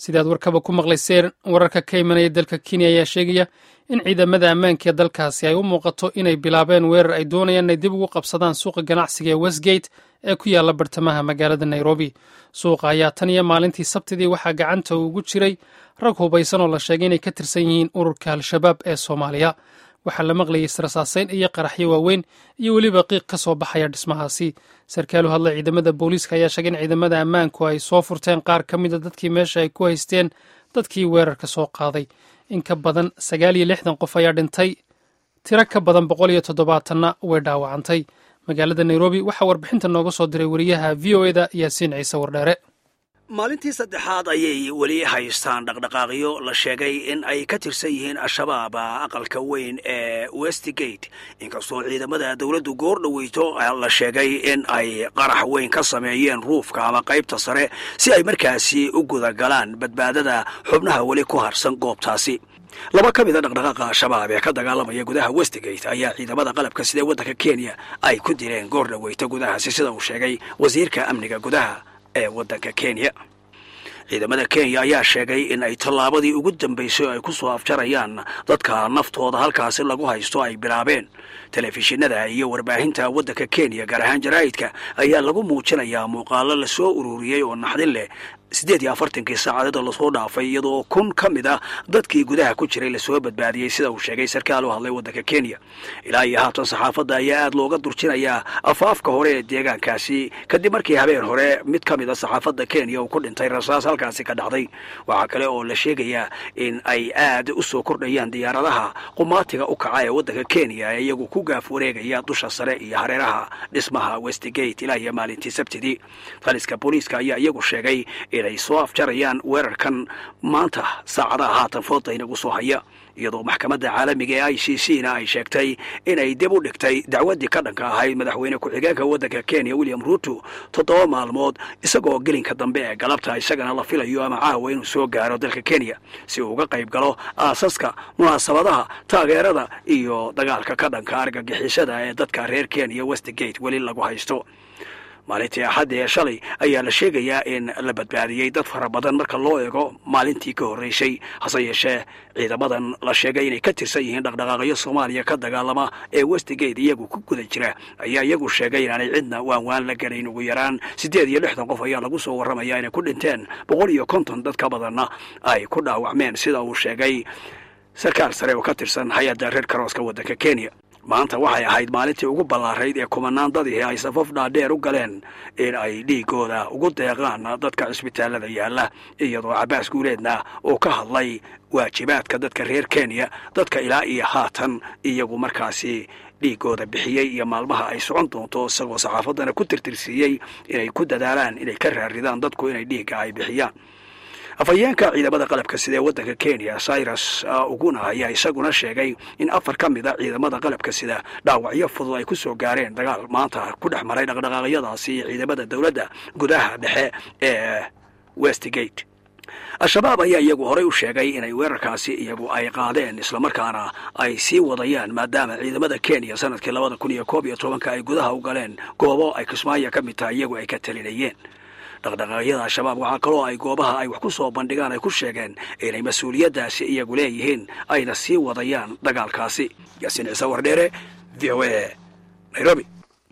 sidaad warkaba ku maqlayseen wararka ka imanaya dalka kenya ayaa sheegaya in ciidamada ammaanka ee dalkaasi ay u muuqato inay bilaabeen weerar ay doonayaan inay dib ugu qabsadaan suuqa ganacsiga ee westgate ee ku yaala bartamaha magaalada nairobi suuqa ayaa tan iyo maalintii sabtidii waxaa gacanta ugu jiray rag hubaysan oo la sheegay inay ka tirsan yihiin ururka al-shabaab ee soomaaliya waxaa la maqlayay israsaaseyn iyo qaraxyo waaweyn iyo weliba qiiq ka soo baxaya dhismahaasi sarkaal u hadla ciidamada booliiska ayaa sheegay in ciidamada ammaanku ay soo furteen qaar ka mida dadkii meesha ay ku haysteen dadkii weerarka soo qaaday in ka badan sagaal iyo lixdan qof ayaa dhintay tiro ka badan boqol iyo toddobaatanna way dhaawacantay magaalada nairobi waxaa warbixinta nooga soo diray wariyaha v o eda yaasiin ciise wardheere maalintii saddexaad ayay weli haystaan dhaqdhaqaaqyo la sheegay in ay ka tirsan yihiin al-shabaab aqalka weyn ee westgate inkastoo ciidamada dowladdu goor dhoweyto la sheegay in ay qarax weyn ka sameeyeen ruufka ama qaybta sare si ay markaasi u gudagalaan badbaadada xubnaha weli ku harsan goobtaasi laba ka mida dhaqdhaqaaqa al-shabaab ee ka dagaalamaya gudaha westgate ayaa ciidamada qalabka sidee waddanka kenya ay ku dileen goor dhoweyto gudahaasi sida uu sheegay wasiirka amniga gudaha ee waddanka kenya ciidamada kenya ayaa sheegay in ay tallaabadii ugu dambaysay ay ku soo afjarayaan dadka naftooda halkaasi lagu haysto ay bilaabeen telefishinada iyo warbaahinta waddanka kenya gaar ahaan jaraa'idka ayaa lagu muujinayaa muuqaalo la soo ururiyey oo naxdin leh siddeed iyo afartankii saacadood oo lasoo dhaafay iyadoo kun ka mid ah dadkii gudaha ku jiray lasoo badbaadiyey sida uu sheegay sarkaal u hadlay waddanka kenya ilaa iyo haatan saxaafadda ayaa aad looga durjinayaa afaafka hore ee deegaankaasi kadib markii habeen hore mid ka mid a saxaafadda kenya uu ku dhintay rasaas halkaasi ka dhacday waxaa kale oo la sheegayaa in ay aad u soo kordhayaan diyaaradaha qumaatiga u kaca ee waddanka kenya ee iyagu ku gaaf wareegaya dusha sare iyo hareeraha dhismaha westgate ilaa iyo maalintii sabtidii taliska booliiska ayaa iyagu sheegay inay soo afjarayaan weerarkan maanta saacadaha haatan fooda inagu soo haya iyadoo maxkamadda caalamiga ee i c c na ay sheegtay inay dib u dhigtay dacwaddii ka dhanka ahayd madaxweyne ku-xigeenka waddanka kenya william ruuto toddoba maalmood isagoo gelinka dambe ee galabta isagana la filayo ama caawa inuu soo gaaro dalka kenya si uu uga qayb galo aasaska munaasabadaha taageerada iyo dagaalka ka dhanka argagixisada ee dadka reer kenya westgate weli lagu haysto maalintii axadda ee shalay ayaa la sheegayaa in la badbaadiyey dad fara badan marka loo eego maalintii ka horreysay hase yeeshee ciidamadan la sheegay inay ka tirsan yihiin dhaqdhaqaaqyo soomaaliya ka dagaalama ee westgate iyagu ku guda jira ayaa iyagu sheegay inaanay cidna waan waan la gelayn ugu yaraan siddeed iyo lixdan qof ayaa lagu soo warramaya inay ku dhinteen boqol iyo konton dad ka badanna ay ku dhaawacmeen sida uu sheegay sarkaal sare oo ka tirsan hay-adda reer karooska waddanka kenya maanta waxay ahayd maalintii ugu ballaarayd ee kumanaan dadihii ay safaf dhaadheer u galeen in ay dhiigooda ugu deeqaan dadka cisbitaalada yaalla iyadoo cabaas guuleedna uu ka hadlay waajibaadka dadka reer kenya dadka ilaa iyo haatan iyagu markaasi dhiigooda bixiyey iyo maalmaha ay socon doonto isagoo saxaafaddana ku tirtirsiiyey inay ku dadaalaan inay ka raaridaan dadku inay dhiigga ay bixiyaan afhayeenka ciidamada qalabka sida ee waddanka kenya cyrus uguna ayaa isaguna sheegay in afar ka mid a ciidamada qalabka sida dhaawacyo fudud ay ku soo gaareen dagaal maanta ku dhex maray dhaqdhaqaaqyadaasi iyo ciidamada dowladda gudaha dhexe ee westgate al-shabaab ayaa iyagu horey u sheegay inay weerarkaasi iyagu ay qaadeen islamarkaana ay sii wadayaan maadaama ciidamada kenya sanadkii labada kun iyo koob iyo tobanka ay gudaha u galeen goobo ay kismaayo ka mid tahay iyagu ay ka talinayeen dhaqdhaqaaqyada al-shabaab waxaa kaloo ay goobaha ay wax ku soo bandhigaan ay ku sheegeen inay mas-uuliyaddaasi iyagu leeyihiin ayna sii wadayaan dagaalkaasi yaasiin ciise wardheere v o a nairobi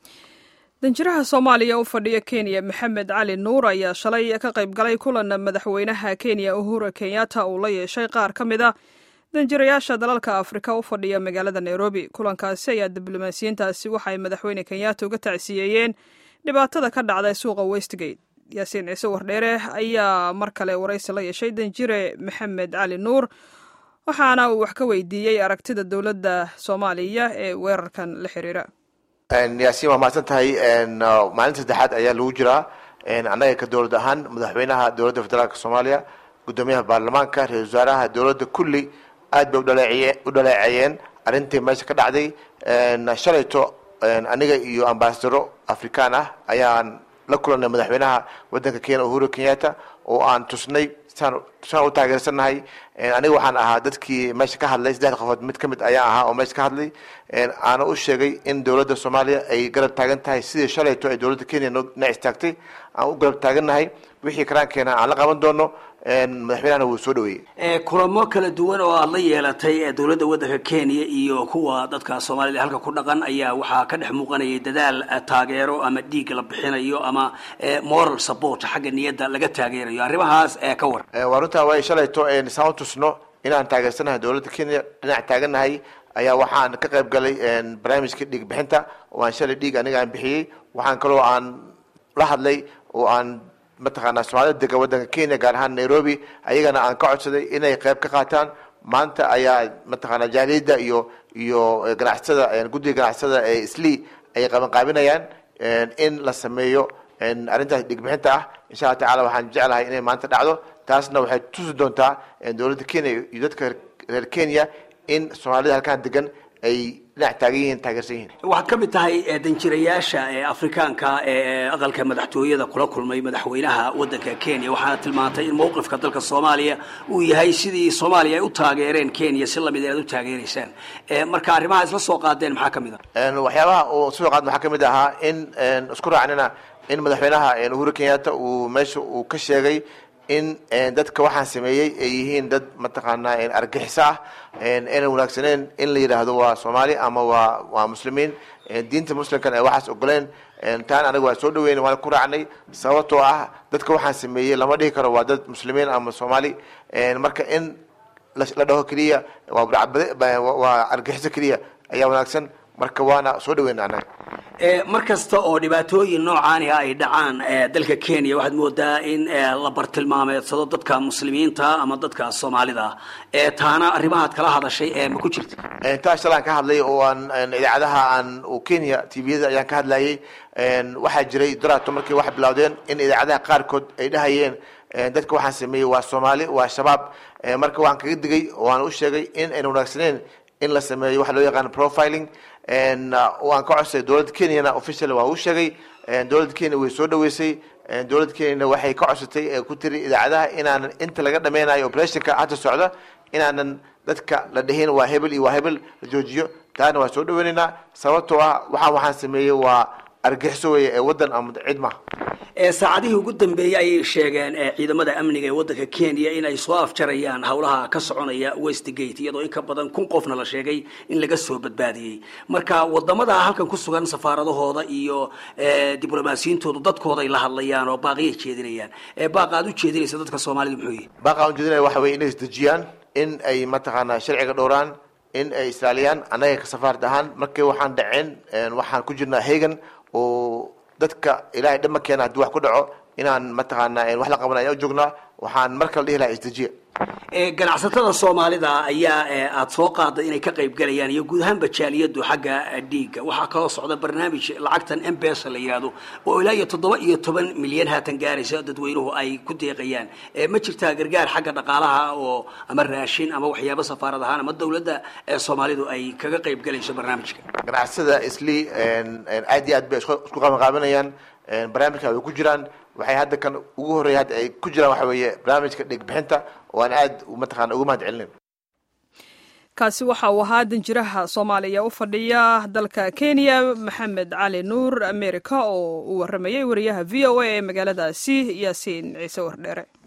danjiraha soomaaliya u fadhiya kenya maxamed cali nuur ayaa shalay ka qayb galay kulan madaxweynaha kenya uhura kenyatta uu la yeeshay qaar ka mid a danjirayaasha dalalka afrika u fadhiya magaalada nairobi kulankaasi ayaa diblomaasiyiintaasi waxaay madaxweyne kenyatta uga tacsiyeeyeen dhibaatada ka dhacday suuqa westgate yaasiin ciise wardheere ayaa mar kale waraysi la yeeshay danjire maxamed cali nuur waxaana uu wax ka weydiiyey aragtida dowladda soomaaliya ee weerarkan la xiriira yaasiin waa mahadsan tahay maalinta saddexaad ayaa lagu jiraa annaga ka dowlad ahaan madaxweynaha dowladda federaalk soomaaliya guddoomiyaha baarlamaanka ra-isul wasaaraha dowladda kulli aad bay u dhaleeceeyeen arrintii meesha ka dhacday shalayto aniga iyo ambasadaro afrikaan ah ayaan la kulanay madaxweynaha waddanka kenya uhuru kenyatta oo aan tusnay saan u taageersannahay aniga waxaan ahaa dadkii meesha ka hadlay saddex qofood mid ka mid ayaan ahaa oo meesha ka hadlay aana u sheegay in dowladda soomaaliya ay garab taagan tahay sidii shalayto ay dowladda kenya na istaagtay aan u garab taagannahay wixii karaankeena aan la qaban doono madaxweynahana wuu soo dhaweeyey kulamo kala duwan oo aada la yeelatay dowladda waddanka kenya iyo kuwa dadka soomaalida halka ku dhaqan ayaa waxaa ka dhex muuqanayay dadaal taageero ama dhiig la bixinayo ama moral support xagga niyadda laga taageerayo arrimahaas ka war waa runtaa way shalayto saan tusno inaan taageersanahay dowladda kenya dhinac taagannahay ayaa waxaan ka qayb galay barnaamijka dhiig bixinta oo aan shalay dhiig aniga aan bixiyey waxaan kaloo aan la hadlay oo aan mataqaanaa soomaalida dega waddanka kenya gaar ahaan nairobi ayagana aan ka codsaday inay qayb ka qaataan maanta ayaa mataqaanaa jaaliyadda iyo iyo ganacsatada guddiga ganacsatada ee islii ay qabanqaabinayaan in la sameeyo arrintaas dhigbixinta ah insha alla tacala waxaan jeclahay inay maanta dhacdo taasna waxay tusi doontaa dowladda kenya iyo dadka reer kenya in soomaalida halkaan degan ay dhinac taagan yihiin taageersan yihiin waxaad ka mid tahay danjirayaasha ee afrikaanka ee aqalka madaxtooyada kula kulmay madaxweynaha waddanka kenya waxaana tilmaantay in mowqifka dalka soomaaliya uu yahay sidii soomaaliya ay u taageereen kenya si lamid inaad u taageeraysaan marka arrimaha isla soo qaadeen maxaa kamid a waxyaabaha uu soo qaad waxaa kamid ahaa in isku raacnina in madaxweynaha uhuru kenyatta uu meesha uu ka sheegay in dadka waxaan sameeyey ay yihiin dad mataqaanaa argaxiso ah ayna wanaagsaneen in la yidhaahdo waa soomaali ama waa waa muslimiin diinta muslimkan ay waxaas ogoleen taan anaga waa soo dhaweyn waan ku raacnay sababtoo ah dadka waxaan sameeyey lama dhihi karo waa dad muslimiin ama soomaali marka in la dhaho keliya waa argaxiso keliya ayaa wanaagsan marka waana soo dhaweyna anaga mar kasta oo dhibaatooyin noocaaniha ay dhacaan dalka kenya waxaad moodaa in la bartilmaameedsado dadka muslimiinta ama dadka soomaalida taana arrimahaad kala hadashay ma ku jirta taa shalaan ka hadlay oo aan idaacadaha aan kenya tviyada ayaan ka hadlayay waxaa jiray darato markay wax bilowdeen in idaacadaha qaarkood ay dhahayeen dadka waxaan sameeyey waa soomaali waa shabaab marka waan kaga digay oo aan u sheegay in ayna wanaagsaneen in la sameeyo waxa loo yaqaan profiling waan ka codsay dowladda kenyana official waa uu sheegay dowladda kenya way soo dhaweysay dowladda kenyana waxay ka codsatay ku tiri idaacadaha inaanan inta laga dhameynayo operationka hadda socda inaanan dadka la dhihin waa hebel iyo waa hebel la joojiyo taana waa soo dhaweynaynaa sababtoo ah waxaan waxaan sameeyey waa argixiso weeye ee waddan ama cid maha saacadihii ugu dambeeyey ayay sheegeen ciidamada amniga ee waddanka kenya in ay soo afjarayaan howlaha ka soconaya westgate iyadoo in ka badan kun qofna la sheegay in laga soo badbaadiyey marka wadamada halkan ku sugan safaaradahooda iyo diblomaasiyintoodu dadkooda ay la hadlayaan oo baaqiyay jeedinayaan baaqa aad u jeedinaysa dadka soomaalida muxuu yihi baaqa aan ujeedinaya waxa weye inay isdejiyaan in ay mataqaanaa sharciga dhowraan in ay islaaliyaan annaga ka safaarad ahaan markii waxaan dhaceen waxaan ku jirnaa hagan oo dadka ilaahay dhama keena haddii wax ku dhaco inaan mataqaanaa wax la qaban ayaan u joognaa waxaan mar kale dhihi lahaa isdejiya ganacsatada soomaalida ayaa aada soo qaaday inay ka qayb galayaan iyo guud ahaan bajaaliyadu xagga dhiigga waxaa kaloo socda barnaamij lacagtan embesa la yihahdo oo ilaa iyo toddoba iyo toban milyan haatan gaaraysa dadweynuhu ay ku deeqayaan ma jirtaa gargaar xagga dhaqaalaha oo ama raashin ama waxyaabo safaarad ahaan ama dawladda soomaalidu ay kaga qayb galayso barnaamijka ganacsada isli aad iyo aad bay isku qabanqaabinayaan barnaamijka way ku jiraan waxay hadda kan ugu horreeya hadda ay ku jiraan waxa weeye barnaamijka dhig bixinta oo aan aad mataqaana ugu mahad celinayn kaasi waxa uu ahaa danjiraha soomaaliya u fadhiya dalka kenya maxamed cali nuur america oo uu waramayey wariyaha v o a ee magaaladaasi yaasiin ciise wardheere